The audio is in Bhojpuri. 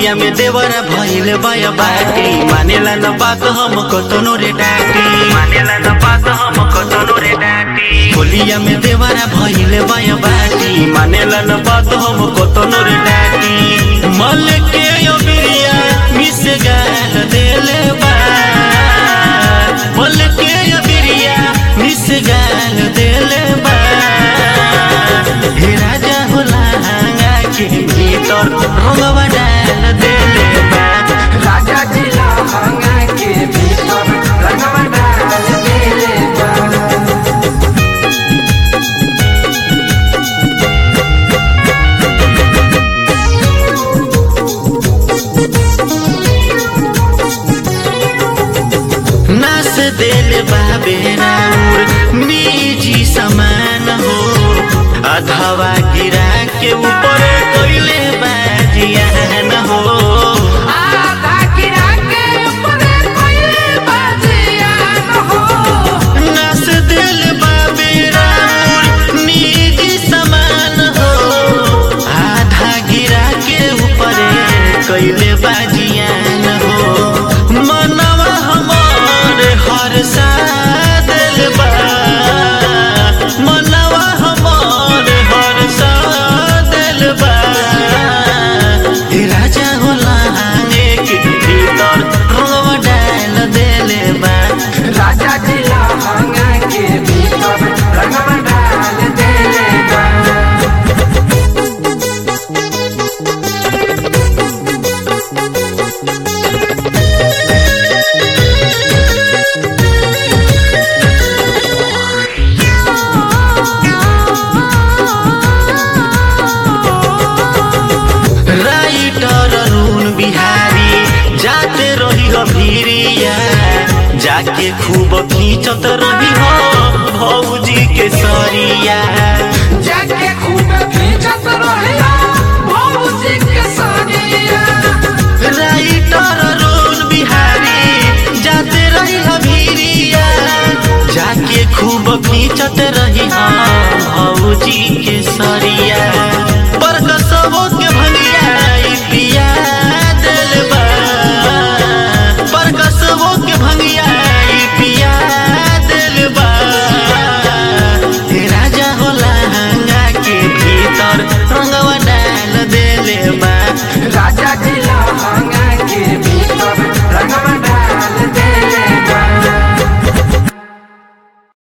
होलिया में देवरा भइल बाया बाटी मानेला न बात हम कतनो रे डाटी मानेला न बात हम कतनो रे डाटी होलिया में देवरा भइल बाया बाटी मानेला न बात हम कतनो रे डाटी मल के यो बिरिया मिस गाल देले बा मल के यो बिरिया मिस गाल देले बा हे राजा होला हांगा के भीतर रंगवा डाल देले बा राजा जी लहंगा के भीतर रंगवा डाल देले बा नास देले बाबे राउर निजी समान हो अधवा गिरा के ऊपर कोइले बाजिया न हो आधा गिरा के ऊपरे कोइले बाजिया न हो नास देले बाबे राउर निजी समान हो आधा गिरा के ऊपर कोइले बाजिया न हो मनवा हमार हर सादल बा मनवा हमार हर सादल बा हे राजा होला हांगे के भीतर रंगवा डाल देले बा राजा जी लहंगा के भीतर रंगवा डाल देले बा राइटर अरुण बिहारी जाते रही हो भीरिया जाके खूब खींचत रही हो भौजी के सरिया